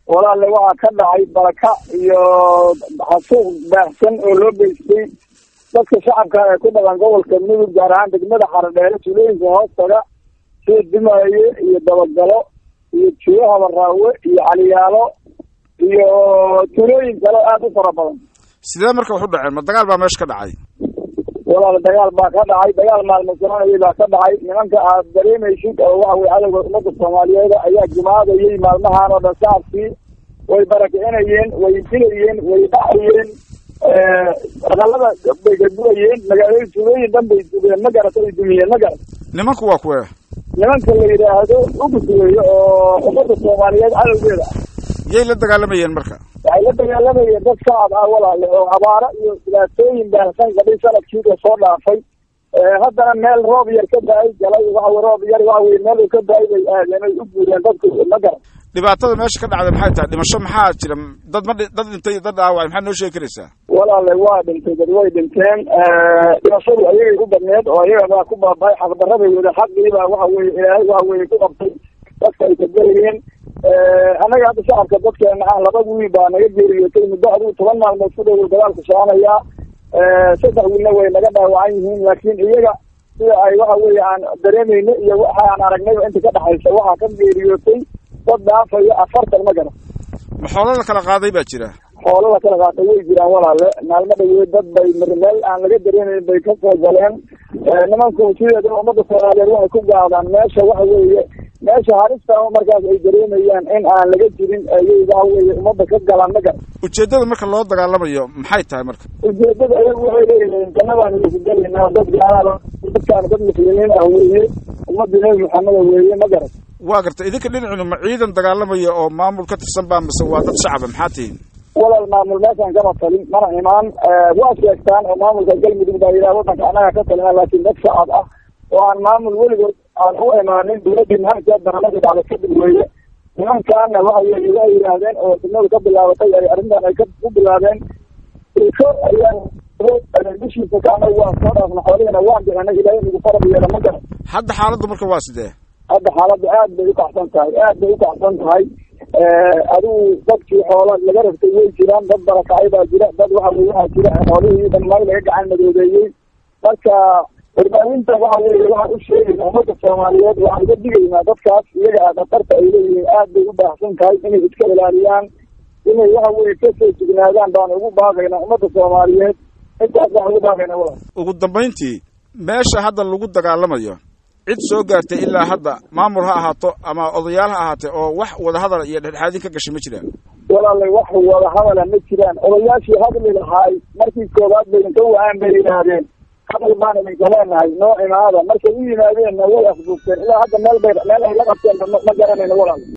walaalle waxaa ka dhacay baraka iyo xasuuq baahsan oo loo geystay dadka shacabka ee ku dhaqan gobolka mudug gaar ahaan degmada xaradheere tuulooyinka hoostaga sida dumaaye iyo dabagalo iyo juuro habaraawe iyo caliyaalo iyo tuulooyin kale aada u fara badan sidee marka wax u dhaceen ma dagaal baa meesha ka dhacay walaal dagaal baa ka dhacay dagaal maalmo soconayay baa ka dhacay nimanka aad dareemaysid oo waxa weye cadowga ummadda soomaaliyeed ayaa jimaadayay maalmahan oo dhan shacabkii way barakicinayeen way dilayeen way dhacayeen aqalada bay gaduwayeen magaalooyin tuulooyin dhan bay dubeen ma garata ay dumiyeen ma garat nimanku waa kuwee nimanka la yidhaahdo ugus weeye oo ummadda soomaaliyeed cadowgeeda ah yay la dagaalamayeen marka waxay la dagaalamayeen dad shacab ah walaale oo abaaro iyo dhibaatooyin baahsan qabay sanadkii la soo dhaafay haddana meel roob yar ka da-ay galay waxa roob yar waxa weye meel uu ka da-ay bay aadeen ay u guureen dadku ma garan dhibaatada meesha ka dhacday maxay tahay dhimasho maxaa jira dad ma dad dhintay dad dhaawacay maxaad noo sheegi karaysaa walaale waa dhintay dad way dhinteen dhimashadu ayagay ku badneed oo ayaga baa ku baaba'ay xaqdarraday wada xaqiibaa waxa weye ilaahay waxa weye ku qabtay dadka ay kagelayeen annaga hadda shacabka dadkeena ah laba wiil baa naga geeriyootay muddo adigu toban maalmood ku dhow dagaalku soconayaa saddex wiilna way naga dhaawacan yihiin laakiin iyaga sida ay waxa weye aan dareemayno iyo waxa aan aragnayba inta ka dhexaysa waxaa ka geeriyootay dad dhaafaya afartan ma garan ma xoolo la kala qaaday baa jira xoolo la kala qaatay way jiraan walaale maalmo dhaweed dad bay meel aan laga dareemayn bay ka soo galeen nimanku sideedaba ummadda soomaaliyeed waxay ku gaadaan meesha waxa weeye meesha harista markaas ay dareemayaan in aan laga jirin ayay waxa weye ummadda ka galaan ma garan ujeeddada marka loo dagaalamayo maxay tahay marka ujeedada ayagu waxay leeyihiin jannadaan idinku gelaynaa dad gaalaada dadkaan dad muslimiin ah weeye ummadda nebi maxameda weeye ma garan waa garta idinka dhinacinu ma ciidan dagaalamaya oo maamul ka tirsan baa mise waa dad shacaba maxaa tihiin walaal maamul meeshaan kama talin mana imaan waa sheegtaan oo maamulka galmudug baa yidhaha wadanka annaga ka talina laakiin dad shacab ah oo aan maamul weligood aan u imaanin dowladdii maanta barnaamijka dhacday kadib weeye nimankaana waxa weye waa yidhaahdeen oo degmadu ka bilaabatay ay arrintan ay ku bilaabeen ko ayaan bishiisa ka anagu waan soo dhaafna xoolihina waan bixinay ilaahay nagu farab yeela ma garan hadda xaaladdu marka waa sidee hadda xaaladda aad bay ukacsan tahay aad bay ukacsan tahay adigu dadkii xoola laga rabtay way jiraan dad barakacay baa jira dad waxa weye waxaa jira xoolihii dhammaay laga gacan madoobeeyey marka warbaahinta waxa weye waxaan u sheegayna ummadda soomaaliyeed waxaan uga digaynaa dadkaas iyaga a khatarta ay leeyihiin aad bay u baahsan tahay inay iska ilaaliyaan inay waxa weye kasoo jignaadaan baan ugu baaqaynaa ummadda soomaaliyeed intaas waxaan ugu baaqaynaa walaal ugu dambayntii meesha hadda lagu dagaalamayo cid soo gaartay ilaa hadda maamul ha ahaato ama odayaal ha ahaatee oo wax wadahadal iyo dhexdhexaadin ka gashay ma jiraan walaalay wax wada hadala ma jiraan odayaashii hadli lahaay markii koobaad bay inka wa-aan bay yidhaahdeen hadal baan idinka leenahay noo imaada markay u yimaadeenna way afduugteen ilaa hadda meel bay meel ay la qabteen ma garanayno walaal